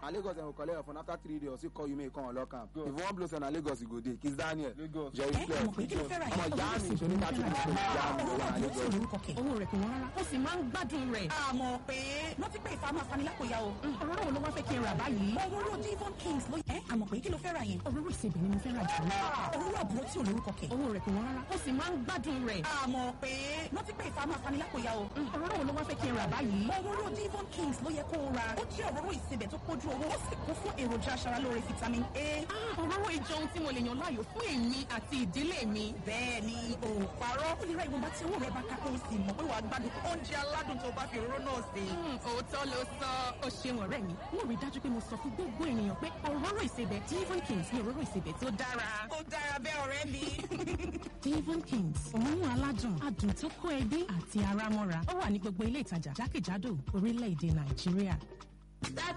and lagos dem go collect your phone after three days or call you make you come unlock am Go. if you wan blow say na lagos you go dey kiss daniel Lagos. jerry ẹ flex mọ̀ pé kí ló fẹ́ ra ọmọ yẹn ìyá mi ìṣòro ká tún kó ìyá mi lọ́wọ́ na lagos. lórúkọ kẹ̀. owó rẹ̀ kò wọ́n rárá ó sì máa ń gbádùn rẹ̀. àmọ́ pé rántí pé ìfàmù afanilákòyà o. òróró wo ló wá fẹ́ kí n rà báyìí. òróró divon kings ló yẹ. àmọ́ pé kí ló fẹ́ ra yẹn. òróró ìsebẹ̀ ni mo fẹ́ rà jù lọ. òróró àbúrò tí ò lórúkọ kẹ̀. owó rẹ̀ kò wọ́n rárá ó sì máa ń gbádùn rẹ̀. àmọ́ pé rántí pé ìfàmù afanilákòyà o. òróró wo ló wá fẹ́ kí n rà báyìí. òróró divon kings ló yẹ kó o ra. ó jẹ́ òróró ìsebẹ̀ tó pójú owó ó sì kún fún èròjà aṣaralóore vitamin a. òróró ìjọ ohun tí mo lè yàn láàyò fún èmi àti ìdílé mi. bẹ́ẹ̀ ni o ò parọ́. ó lè ra ìwọ̀nba tí owó rẹ̀ bá ká kó o sì mọ̀ pé wàá gbádùn oúnjẹ aládùn tó bá fi òróró náà sè é. òótọ́ ló sọ ó ṣeun ọ̀rẹ́ mi. mo rí dájú pé mo sọ fún gbogbo ènìyàn pé òróró ìsebẹ̀ divon kings ni òróró ìsebẹ̀ tó dára. ó dára bẹ́ẹ̀ ọ̀rẹ́ mi. divon kings òórùn aládùn adùn tó kó ẹbí àti ara mọ́ra ó wà ní gbogbo ilé ìtajà jákèjádò orílẹ̀-èdè nàìjíríà.